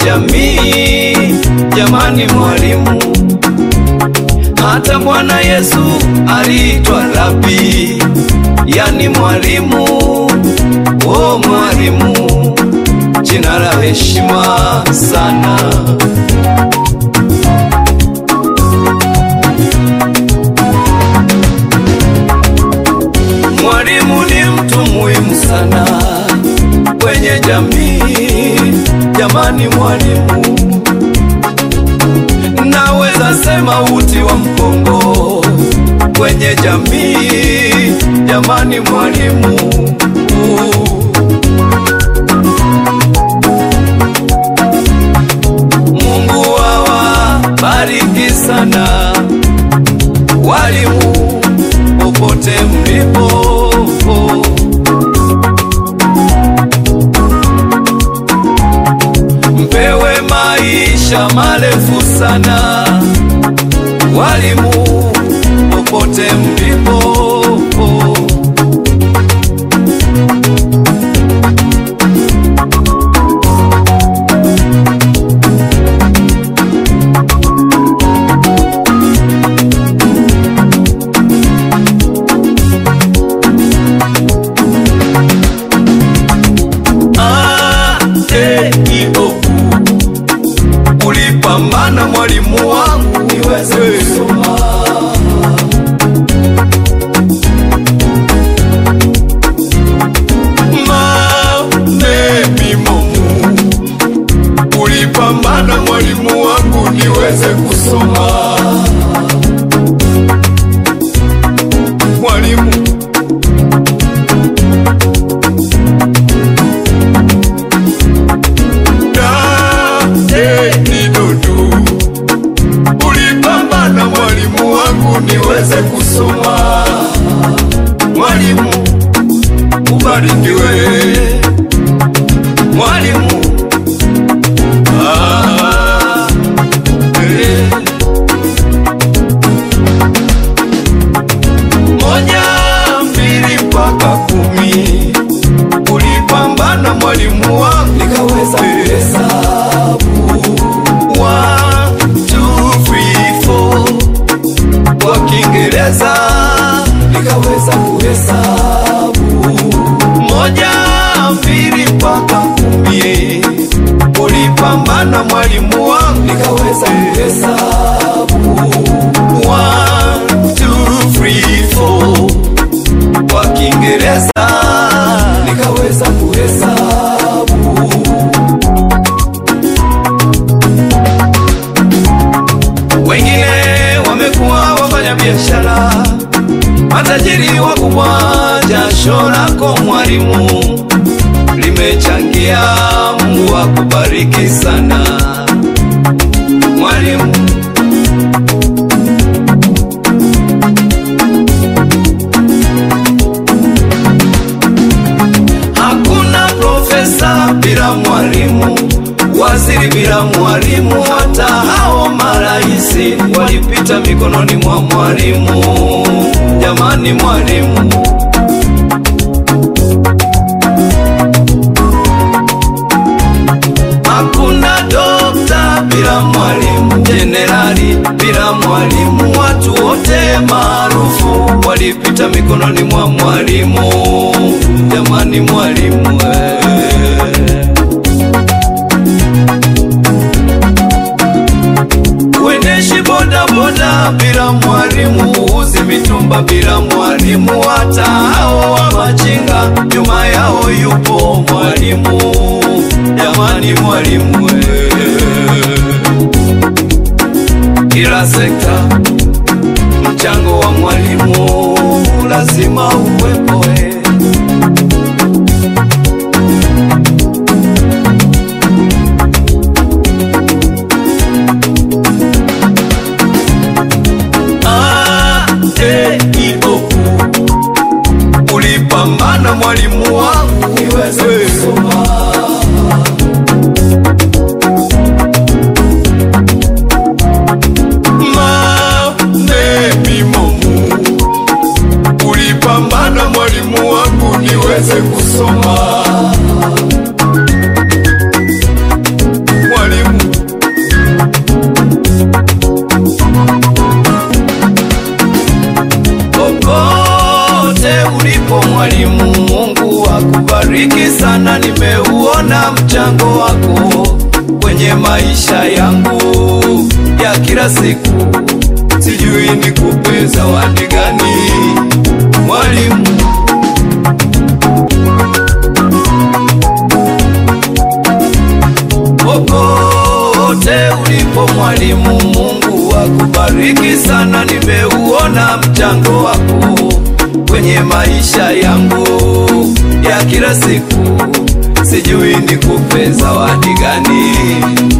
jamii. Jamani mwalimu, hata Bwana Yesu aliitwa Rabi, yani mwalimu. O mwalimu, jina la heshima sana. Mwalimu ni mtu muhimu sana kwenye jamii. Jamani mwalimu, naweza sema uti wa mgongo kwenye jamii. Jamani mwalimu, Mungu awabariki sana walimu popote mlipo. Mpewe maisha marefu sana walimu popote mlipo. Ah, eh, iyo. Ulipambana mwalimu wangu niweze kusoma Manemimumu. Ulipambana mwalimu wangu niweze kusoma mwalimu nidudu ulipambana mwalimu wangu niweze kusoma. Mwalimu ubarikiwe, mwalimu ah, eh. moja mbili mpaka kumi ulipambana mwalimu wangu nikaweza kuhesabu One, two, three, four. kwa Kiingereza nikaweza kuhesabu moja mbili mpaka kumi ulipambana mwalimu wangu nikaweza kuhesabu One, two, three, four. kwa Kiingereza nikaweza kuhesabu wengine wamekuwa wafanya biashara matajiri wakubwa. Jasho lako mwalimu limechangia, Mungu akubariki sana mwalimu. Hakuna profesa bila mwalimu, waziri bila mwalimu, hata hao maraisi walipita mikononi mwa mwalimu. Jamani mwalimu, hakuna dokta bila mwalimu, jenerali bila mwalimu, watu wote maarufu walipita mikononi mwa mwalimu. Jamani mwalimu eh. Uendeshi boda boda bila mwalimu, uuzi mitumba bila mwalimu, hata hao wa machinga nyuma yao yupo mwalimu. Jamani mwalimu eh. Kila sekta mchango wa mwalimu lazima uwepo eh. Ah, eh, iyo. Ulipambana mwalimu wangu niweze kusoma Manemimumu. Ulipambana mwalimu wangu niweze kusoma mwalimu Popote ulipo mwalimu, Mungu akubariki sana. Nimeuona mchango wako kwenye maisha yangu ya kila siku, sijui nikupe zawadi gani mwalimu. Popote ulipo mwalimu, Mungu akubariki sana. Nimeuona mchango wako kwenye maisha yangu ya kila siku, sijui nikupe zawadi gani